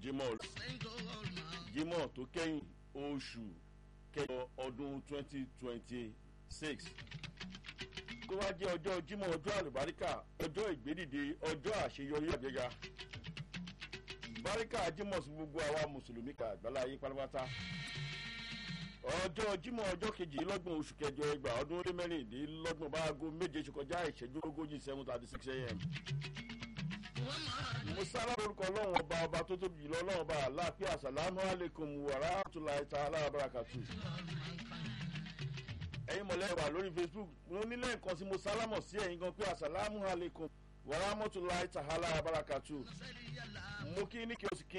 jimoh jimoh tó kẹ́yìn oṣù kẹjọ ọdún twenty twenty six kó wá jẹ́ ọjọ́ jimoh ọjọ́ àlùbáríkà ọjọ́ ìgbédìde ọjọ́ àṣeyọrí àgbéga báríkà jimoh sí gbogbo àwa mùsùlùmí ká àgbáláyé pátápátá ọjọ́ jimoh ọjọ́ kejìlélọ́gbọ̀n oṣù kẹjọ ẹgbà ọdún ó lé mẹ́rìndínlọ́gbọ̀n bá aago méje ṣe kọjá ìṣẹ́jú ogójì seven thirty six a.m. musala lórúkọ ọlọ́run ọba ọba tó tóbi jùlọ ọlọ́run ọba aláàpẹ́ àsàlámù alaykum wàrà àtúláì ta aláàbàràkàtù. ẹ̀yin mọ̀lẹ́ wà lórí facebook mo nílẹ̀ nǹkan sí mo sálámọ̀ sí ẹ̀yin gan pé àsàlámù alaykum wàrà àmọ́túláì ta aláàbàràkàtù. mo kí ní kí o sì kí